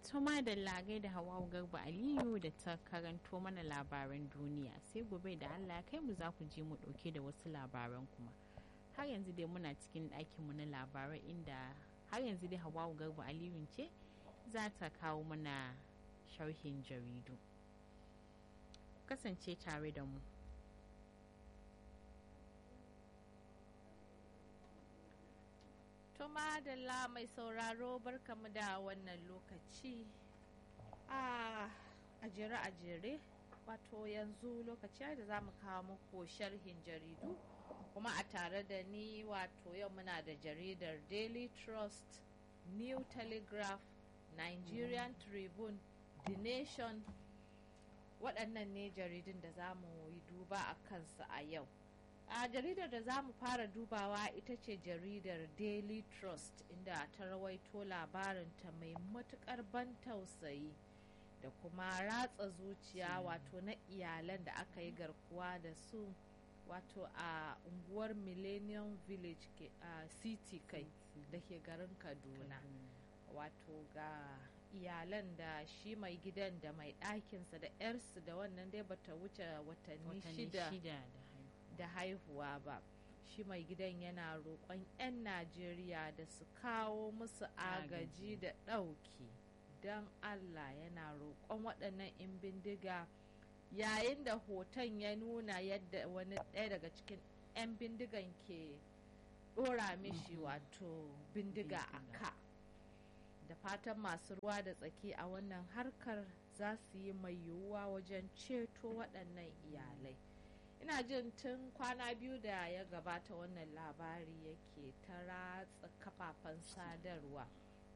Tuma da lagai da hawa garba Aliyu da ta karanto mana labaran duniya sai gobe da Allah kai mu za ku je mu ɗauke da wasu labaran kuma. Har yanzu dai muna cikin ɗakinmu na labarai inda har yanzu dai hawa garba Aliyu ce za ta kawo mana sharhin jaridu. Kasance tare da mu. Tuma da mai sauraro barkamu da wannan lokaci a jere a jere wato yanzu lokaci da za mu kawo muku sharhin jaridu kuma a tare da ni wato yau muna da jaridar daily trust new telegraph nigerian tribune the nation waɗannan ne jaridun da za mu yi duba a kansu a yau a jaridar da za mu fara dubawa ita ce jaridar daily trust inda ta rawaito labarinta mai matukar ban tausayi da kuma ratsa zuciya wato na iyalan da aka yi garkuwa da su wato a unguwar millennium village a city kai da ke garin kaduna wato ga iyalan da shi mai gidan da mai ɗakinsa da 'yarsu da wannan dai bata wuce watanni shida da haihuwa ba shi mai gidan yana roƙon 'yan najeriya da su kawo musu agaji da ɗauki don allah yana roƙon waɗannan 'yan bindiga yayin da hoton ya nuna yadda wani ɗaya daga cikin 'yan bindigan ke ɗora mishi wato bindiga a ka da fatan masu ruwa da tsaki a wannan harkar za su yi mai yiwuwa wajen ceto waɗannan iyalai ina jin tun kwana biyu da ya gabata wannan labari yake ta ratsa kafafen sadarwa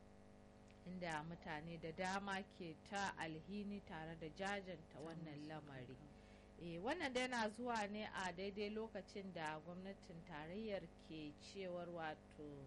inda mutane da dama ke ta alhini tare da jajanta wannan lamari e, wannan da yana zuwa ne a daidai lokacin da gwamnatin tarayyar ke cewar wato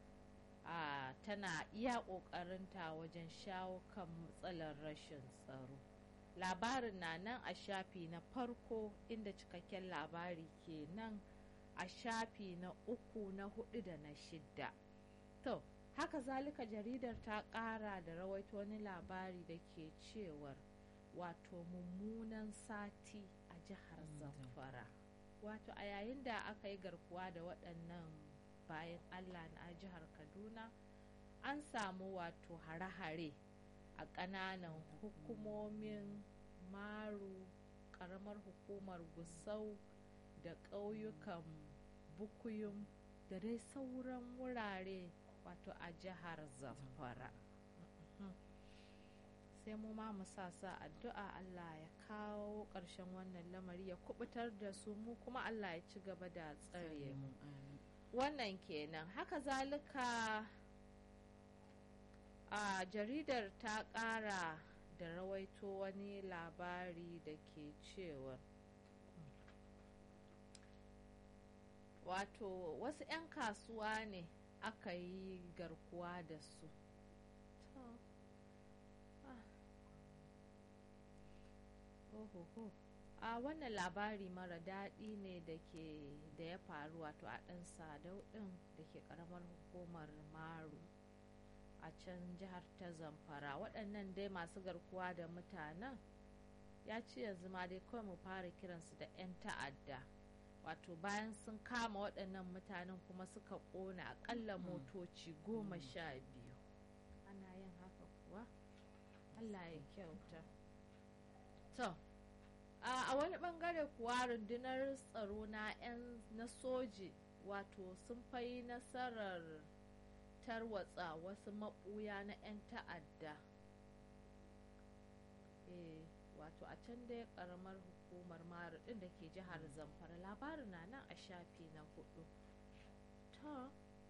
a tana iya ƙoƙarinta wajen shawo kan matsalar rashin tsaro labarin na nan a shafi na farko inda cikakken labari ke nan a shafi na uku na hudu da na shidda to haka zalika jaridar ta kara da rawaito wani labari da ke cewar wato mummunan sati a jihar zamfara wato a yayin da aka yi garkuwa da waɗannan bayan allah na jihar kaduna an samu wato hare-hare a ƙananan hukumomin maru ƙaramar hukumar gusau da ƙauyukan bukuyum da dai sauran wurare wato a jihar zamfara sai mu ma mu sa sa addu'a Allah ya kawo ƙarshen wannan lamari ya kubutar da su mu kuma Allah ya ci gaba da tsare mu wannan kenan haka zalika a jaridar ta ƙara da rawaito wani labari da ke cewa wato wasu 'yan kasuwa ne aka yi garkuwa da su a wannan labari mara daɗi ne da ke da ya faru wato a ɗan sadau ɗin da ke ƙaramar hukumar maru a can jihar ta zamfara waɗannan dai masu garkuwa da mutanen ya ce yanzu ma dai kawai mu fara kiransu da 'yan ta'adda wato bayan sun kama waɗannan mutanen kuma suka ƙona aƙalla motoci goma sha biyu ana yin haka kuwa allah ya kyauta to a wani bangare kuwa rundunar tsaro na 'yan na soji wato sun fai nasarar tarwatsa wasu maɓuya na 'yan ta'adda e, wato a can dai karamar hukumar maru ɗin da ke jihar zamfara labarin na nan a shafi na hudu ta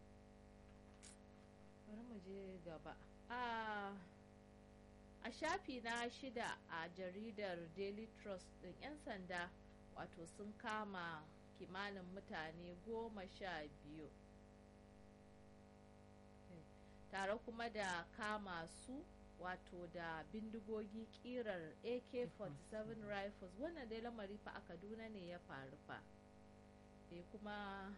bari mu je gaba a a shafi na shida a jaridar daily trust ɗin 'yan sanda wato sun kama kimanin mutane goma sha biyu tare kuma da kama su wato da bindigogi kirar ak-47 rifles wannan dai lamari fa a kaduna ne ya faru fa e kuma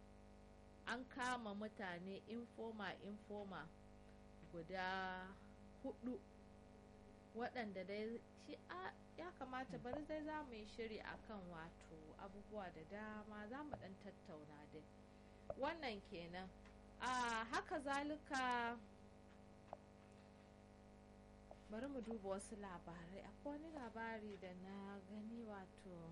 an kama mutane informa informa guda hudu waɗanda dai shi a ya kamata bari dai za mu yi shiri akan wato abubuwa da dama za mu ɗan tattauna dai wannan kenan a haka zalika bari mu duba wasu labarai akwai wani labari da na gani wato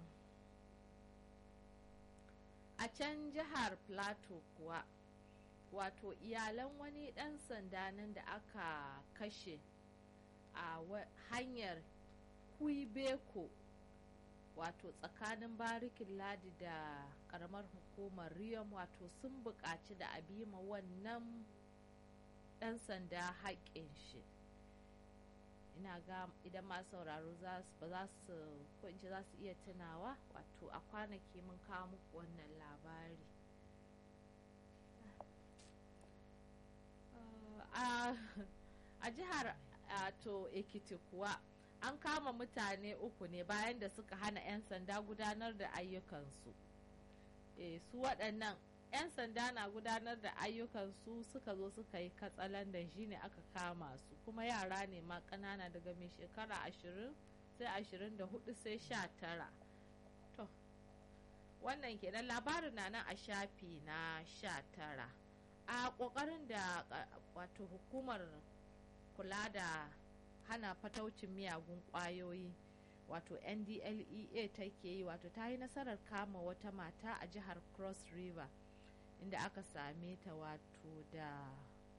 a can jihar plateau kuwa wato iyalan wani ɗan sanda nan da aka kashe a hanyar huibeko wato tsakanin barikin ladi da karamar hukumar riyom wato sun buƙaci da abima wannan ɗan sanda haƙƙin shi ina ga idan ma sauraro ba za su ko in ce za su iya tunawa wato a kwanaki mun kawo muku wannan labari a jihar to ekiti kuwa an kama mutane uku ne bayan da suka hana 'yan sanda gudanar da ayyukansu e, su waɗannan 'yan sanda na gudanar da ayyukansu suka zo suka yi katsalandan shine aka kama su kuma yara ne ma ƙanana daga mai shekara ashirin sai ashirin da hudu sai sha tara to wannan kenan labarin na nan a shafi na sha tara a ƙoƙarin da wato hukumar kula da hana fataucin miyagun ƙwayoyi wato ndlea take yi wato ta yi nasarar kama wata mata a jihar cross river inda aka same ta wato da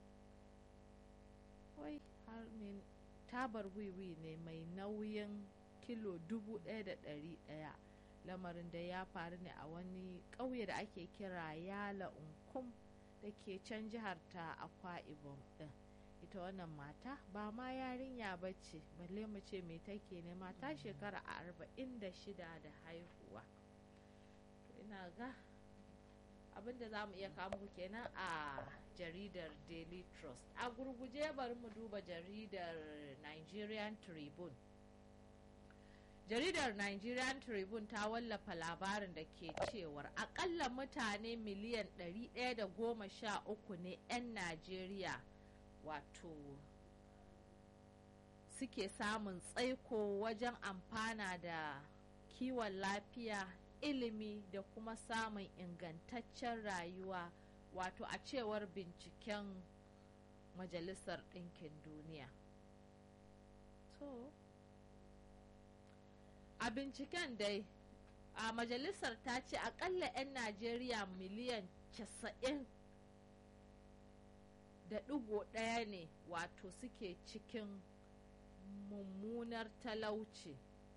wai har ne tabar wiwi ne mai nauyin kilo dubu ɗaya da ɗari ɗaya lamarin da ya faru ne a wani ƙauye da ake kira yala unkum da ke can jihar ta akwa ibom ɗin ita wannan mata ba ma yarinya ba ce balle mu ce me take ne mata shekara arba'in da shida da haihuwa ina ga abinda za mu iya kawo muku kenan a jaridar daily trust a gurguje bari mu duba jaridar nigerian tribune jaridar nigerian tribune ta wallafa labarin da ke cewar akalla mutane miliyan 113 ne 'yan najeriya wato suke samun tsaiko wajen amfana da kiwon lafiya ilimi da kuma samun ingantaccen rayuwa wato a cewar binciken majalisar ɗinkin duniya to a binciken dai a majalisar ta ce akalla 'yan najeriya miliyan 90 da ɗigo ɗaya ne wato suke cikin mummunar talauci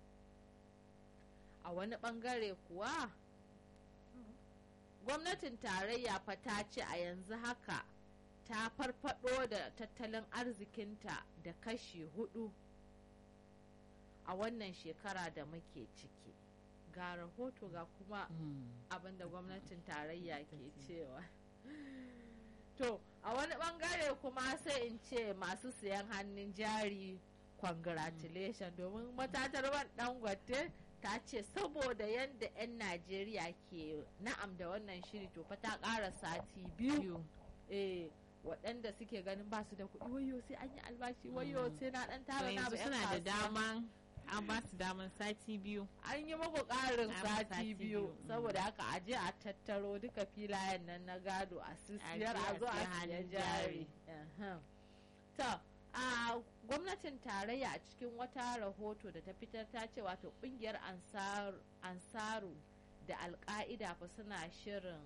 a wani ɓangare kuwa gwamnatin tarayya fa ta ce a yanzu haka ta farfado da tattalin arzikinta da kashi hudu a wannan shekara da muke ciki ga rahoto ga kuma abinda gwamnatin tarayya ke cewa to a wani bangare kuma sai in ce masu siyan hannun jari congratulation domin matatar man dangote ta ce saboda yadda 'yan najeriya ke na'am da wannan shiri to fa ta ƙara sati biyu eh waɗanda suke ganin ba su da kuɗi wayo sai an yi albashi wayo sai na ɗan tara na ba suna da daman an ba su daman sati biyu an yi muku ƙarin sati biyu saboda haka a je a tattaro duka filayen nan na gado a sisiyar a zo a siya jari to a gwamnatin tarayya a cikin wata rahoto da ta fitar ta ce wato kungiyar ansaru da alka'ida fa suna shirin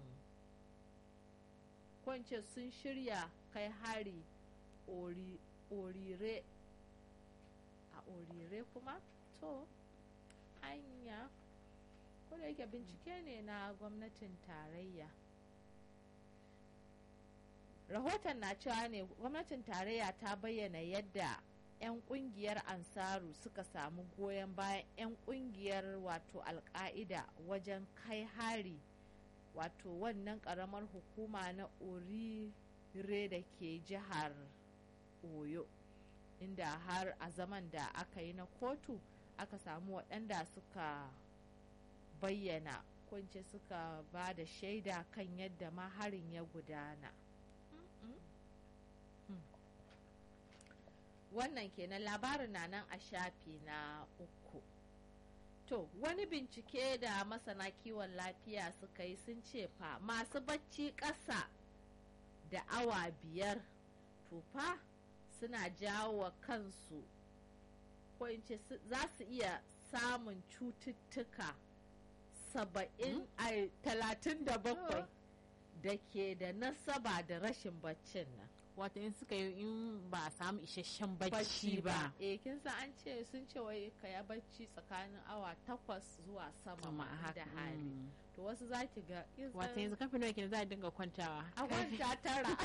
kwance sun shirya kai hari orire a orire kuma to hanya ko da yake bincike ne na gwamnatin tarayya rahoton na cewa ne gwamnatin tarayya ta bayyana yadda 'yan kungiyar ansaru suka samu goyon bayan 'yan kungiyar wato alka'ida wajen kai hari wato wannan karamar hukuma na orire da ke jihar oyo inda har a zaman da aka yi na kotu aka samu waɗanda suka bayyana kunce suka ba da shaida kan yadda ma harin ya gudana wannan kenan labarin na nan a shafi na uku to wani bincike da masana kiwon lafiya suka yi sun ce fa masu bacci ƙasa da awa biyar tufa suna jawo kansu ko in ce za su iya samun cututtuka saba'in a talatin da bakwai da ke da nasaba da rashin baccin nan wato in suka yi in ba a samu isasshen bacci ba eh kin san an ce sun ce wai ka ya bacci tsakanin awa takwas zuwa sama ma da hali to wasu za ki ga wato yanzu kafin nawa kenan za a dinga kwantawa a kwanta tara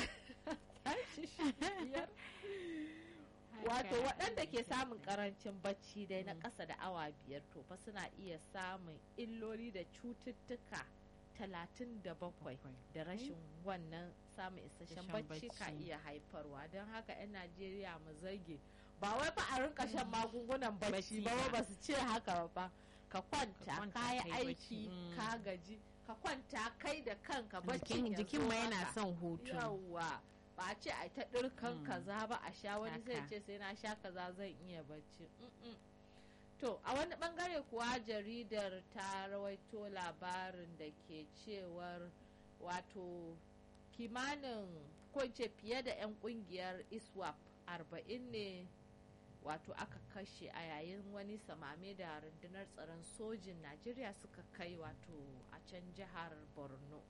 wato waɗanda ke samun karancin bacci dai na ƙasa da awa biyar to fa suna iya samun illoli da cututtuka talatin da bakwai da rashin wannan samun isasshen bacci ka iya haifarwa don haka 'yan najeriya mu zage ba wai ba a rinka shan magungunan bacci ba ba su ce haka ba ka kwanta ka yi aiki ka gaji ka kwanta kai da kanka bacci jikin ma yana son hutu yawa ba a ce a ta ɗirkan kaza ba a sha wani zai ce sai na sha kaza zan iya bacci To, a wani bangare kuwa jaridar ta rawaito labarin da ke cewar wato kimanin ko ce fiye da 'yan kungiyar iswap 40 ne wato aka kashe a yayin wani samame da rundunar tsaron sojin najeriya suka kai wato a can jihar borno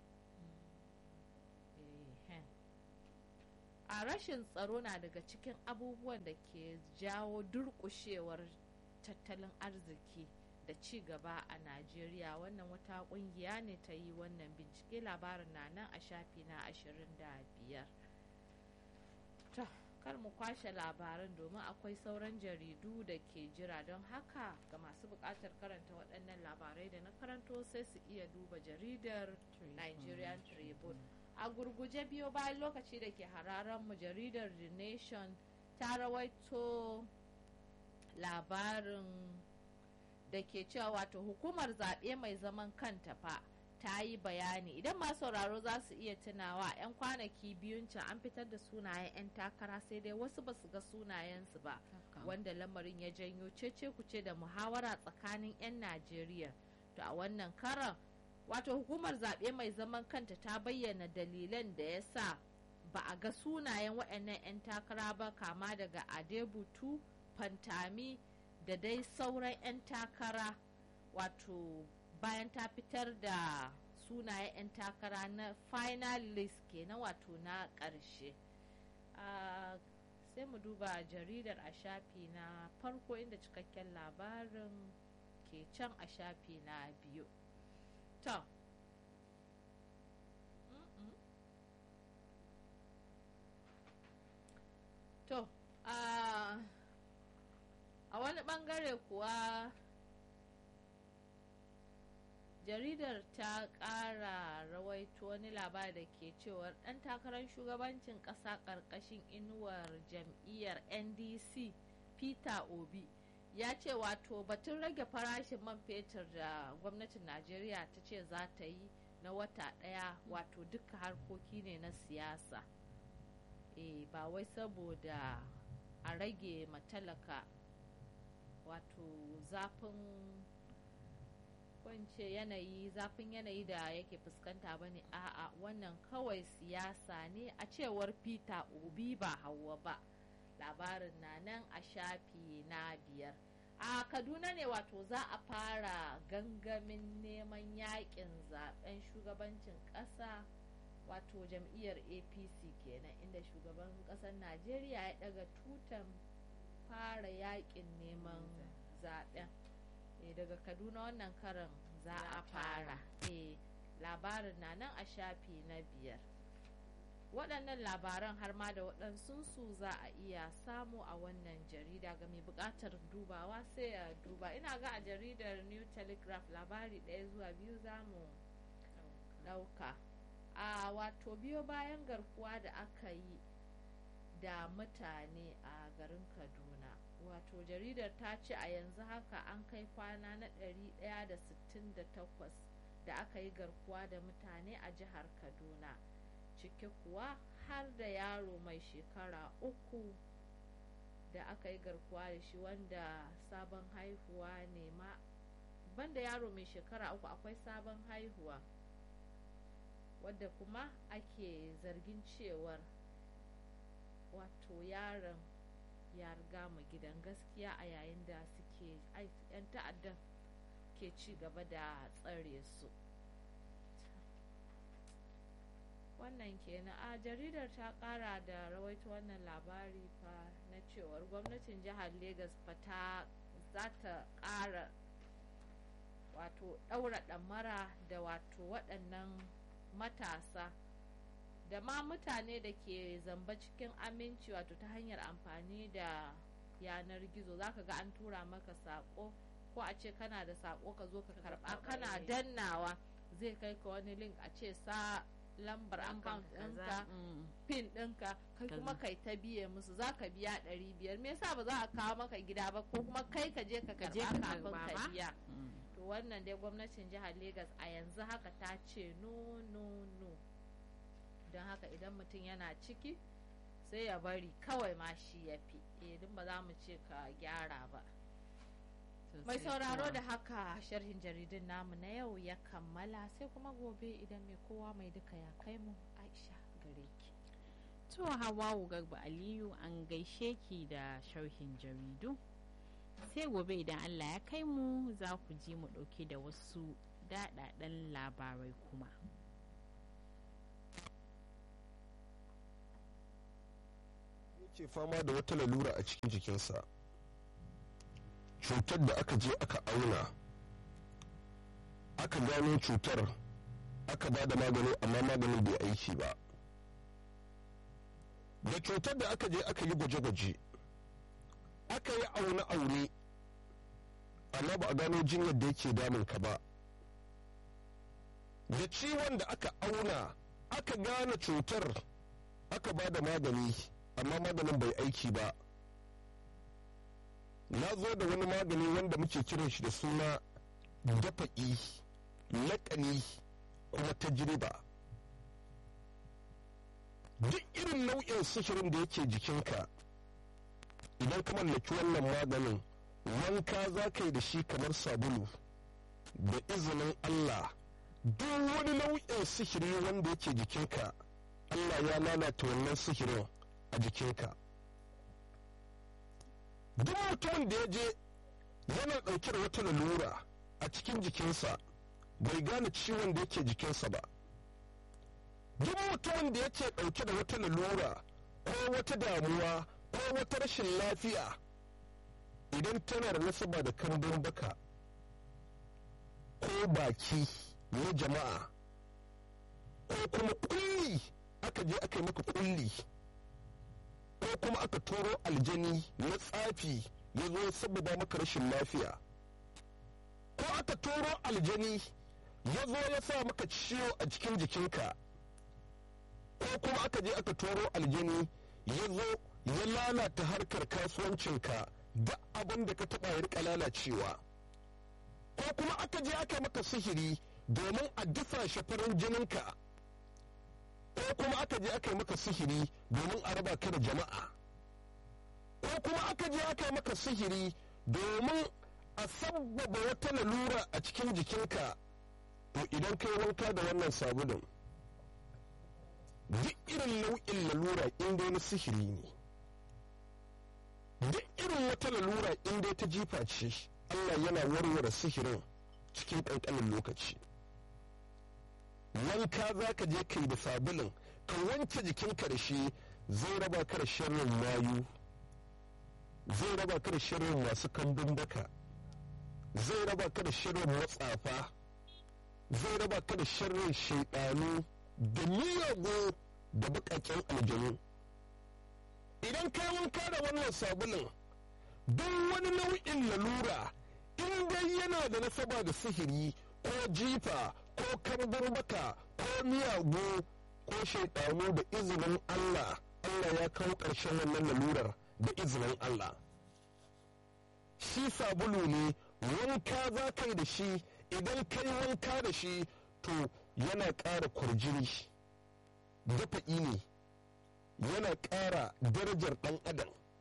a rashin tsaro na daga cikin abubuwan da ke jawo durƙushewar tattalin arziki da ci gaba a najeriya wannan wata kungiya ne ta yi wannan bincike labarin na nan a shafi na 25 to kar mu kwashe labaran domin akwai sauran jaridu da ke jira don haka ga masu buƙatar karanta waɗannan labarai da na karanto sai su iya duba jaridar nigerian tribune a gurguje biyo bayan lokaci da ke hararen mu jaridar the nation ta rawaito labarin da ke cewa wato hukumar zaɓe mai zaman kanta fa ta yi bayani idan masu sauraro za su iya tunawa 'yan kwanaki biyun can an fitar da sunayen 'yan takara sai dai wasu ba su ga sunayensu ba wanda lamarin ya janyo cece kuce da muhawara tsakanin 'yan najeriya to a wannan karan wato hukumar zaɓe mai zaman kanta ta bayyana dalilan da ya sa ba a ga sunayen waɗannan 'yan takara ba kama daga adebutu fantami da dai sauran 'yan takara wato bayan ta fitar da sunayen 'yan takara na final list kenan wato na ƙarshe sai mu duba jaridar a shafi na farko inda cikakken labarin ke can a shafi na biyu to to a wani bangare kuwa jaridar ta kara rawaito wani labari da ke cewar dan takarar shugabancin kasa karkashin inuwar jam'iyyar ndc peter obi ya ce wato batun rage farashin man fetur da gwamnatin najeriya ta ce za ta yi na wata daya wato duka harkoki ne na siyasa e, ba wai saboda a rage matalaka wato zafin kwance yanayi zafin yanayi da yake fuskanta ba ne a'a wannan kawai siyasa ne a cewar peter obi ba hawa ba labarin na nan a shafi na biyar a kaduna ne wato za a fara gangamin neman yakin zaben shugabancin kasa wato jam'iyyar apc kenan inda shugaban kasar najeriya ya daga tutan fara yakin neman zaben e, daga kaduna wannan karin za a fara e, labarin na nan a shafi na biyar waɗannan labaran har ma da waɗansunsu za a iya samu a wannan jarida ga mai buƙatar dubawa sai ya duba ina ga a jaridar new telegraph labari ɗaya zuwa biyu za mu ɗauka a wato biyo bayan garkuwa da aka yi da mutane a garin kaduna wato jaridar ta ce a yanzu haka an kai kwana na 168 da aka yi garkuwa da mutane a jihar kaduna ciki kuwa har da yaro mai shekara uku da aka yi garkuwa da shi wanda sabon haihuwa ne ma banda yaro mai shekara uku akwai sabon haihuwa wadda kuma ake zargin cewar wato yaron ya riga mu gidan gaskiya a yayin da suke 'yan ta'addan ke ci gaba da tsare su wannan kenan a jaridar ta kara da rawaito wannan labari fa na cewar gwamnatin jihar Legas fa ta za ta kara wato daura damara da wato waɗannan matasa da ma mutane da ke zamba cikin aminci wato ta hanyar amfani da yanar gizo zaka ga an tura maka sako ko a ce kana da sako ka zo ka karba kana dannawa zai kai ka wani link a ce sa lambar account ɗinka pin ɗinka kai kuma kai ta biye musu za ka biya ɗari biyar me yasa ba za a kawo maka gida ba ko kuma kai ka je ka karɓa kafin ka biya to wannan dai gwamnatin jihar Legas a yanzu haka ta ce no no no don haka idan mutum yana ciki sai ya bari kawai ma shi ya fi idan ba za mu ce ka gyara ba mai sauraro da haka sharhin jaridun namu na yau ya kammala sai kuma gobe idan mai kowa mai duka ya kai mu aisha gare ki to hawawu garba aliyu an gaishe ki da sharhin jaridu sai gobe idan allah ya kai mu za ku ji mu ɗauke da wasu daɗaɗɗen labarai kuma ke fama da wata lalura a cikin jikinsa cutar da aka je aka auna aka gano cutar aka ba da magani amma maganin bai aiki ba da cutar da aka je aka yi gwaje-gwaje aka yi aune-aune amma ba a gano jinyar da yake damun ka ba da ciwon da aka auna aka gane cutar aka ba da magani amma maganin bai aiki ba na zo da wani magani wanda muke kiran shi da suna dafa'i laƙani kuma tajriba duk irin nau'in sihirin da yake jikinka idan ka mallaki wannan maganin wanka za ka yi da shi kamar sabulu da izinin allah duk wani nau'in sihiri wanda yake jikinka allah ya lalata wannan sihirin a jikinka duk mutumin da ya je yana ɗauke da wata lalura a cikin jikinsa bai gane ciwon da yake jikinsa ba duk mutumin da yake ɗauke da wata lalura ko wata damuwa ko wata rashin lafiya idan tana da nasaba da kambun baka ko baki na jama'a ko kuma kulli aka je aka yi maka kulli ko kuma aka turo aljani na tsafi ya zo saboda maka rashin lafiya ko aka turo aljani ya zo ya sa maka ciwo a cikin jikinka ko kuma aka je aka turo aljani ya zo ya lalata harkar kasuwancinka da abin da ka taɓa ya rika lalacewa ko kuma aka je aka maka sihiri domin a dasa shafarin jininka ko kuma aka je aka yi maka sihiri domin a raba ka da jama'a ko kuma aka je aka yi maka sihiri domin a sabbaba wata lalura a cikin jikinka to idan kai wanka da wannan sabulun duk irin nau'in lalura inda na sihiri ne duk irin wata lalura inda ta jifa ce allah yana warware sihirin cikin ƙanƙanin lokaci wanka za ka je kai da sabulun ka wanke jikinka da shi zai raba ka da sharrin mayu zai raba ka da sharrin masu kambun baka zai raba ka da sharrin matsafa zai raba ka da sharrin shaidanu da miyagu da bukaken aljanu idan ka wanka da wannan sabulun duk wani nau'in lalura in dai yana da nasaba da sihiri ko jifa ko kambun baka ko miyagu ko shaidanu da izinin Allah Allah ya kawo ƙarshen wannan lalurar da izinin Allah shi sabulu ne wanka za ka yi da shi idan ka yi wanka da shi to yana ƙara kwarjini dafa'i ne yana ƙara darajar ɗan adam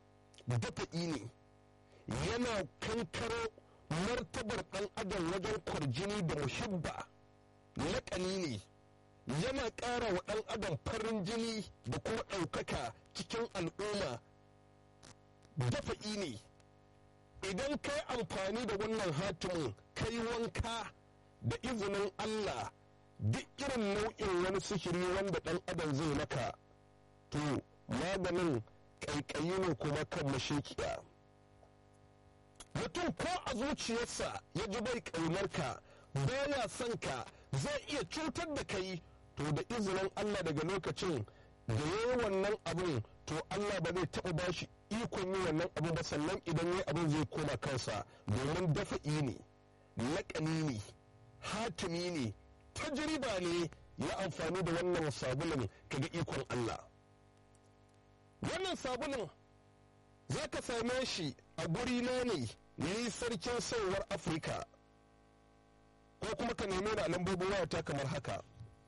dafa'i ne yana kankaro martabar ɗan adam wajen kwarjini da muhibba laƙani ne yana ƙara wa ɗan adam farin jini da kuma ɗaukaka cikin al'umma dafa'i ne idan ka yi amfani da wannan hatimin kai wanka da izinin allah duk irin nau'in wani sihiri wanda ɗan adam zai maka to maganin ƙaiƙayi ne kuma kan mashekiya mutum ko a zuciyarsa ya ji bai ƙaunarka baya son ka zai iya cutar da kai to da izinin allah daga lokacin da ya yi wannan abin to allah ba zai taɓa ba shi ikon yi wannan abin ba sannan idan ya abin zai koma kansa domin dafa'i ne laƙani ne hatimi ne tajriba ne ya amfani da wannan sabulin kaga ikon allah wannan sabulin za ka same shi a guri na ne ni sarkin sauwar afirka ko kuma ka neme da lambobin wayata kamar haka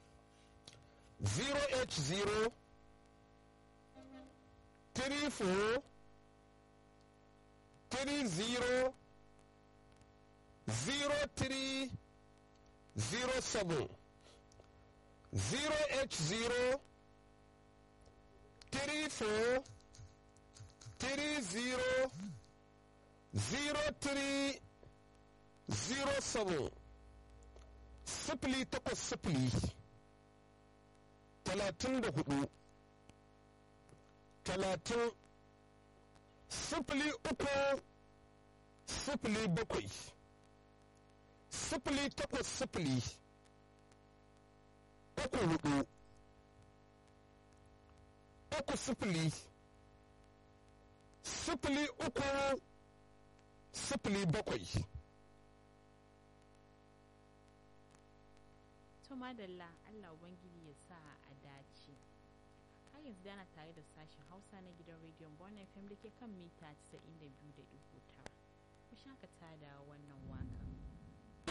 0h0 34 30 03 07 0h0 34 30 03 07 sifili takwas sifili talatin da hudu talatin sifili uku sifili bakwai sifili takwas sifili uku hudu uku sifili sifili uku sifili bakwai to madalla Allah ubangiji ya sa a dace har yanzu dana tare da sashen hausa na gidan rediyon bon fm da ke kan mita 92.9 ku shakata da wannan wakan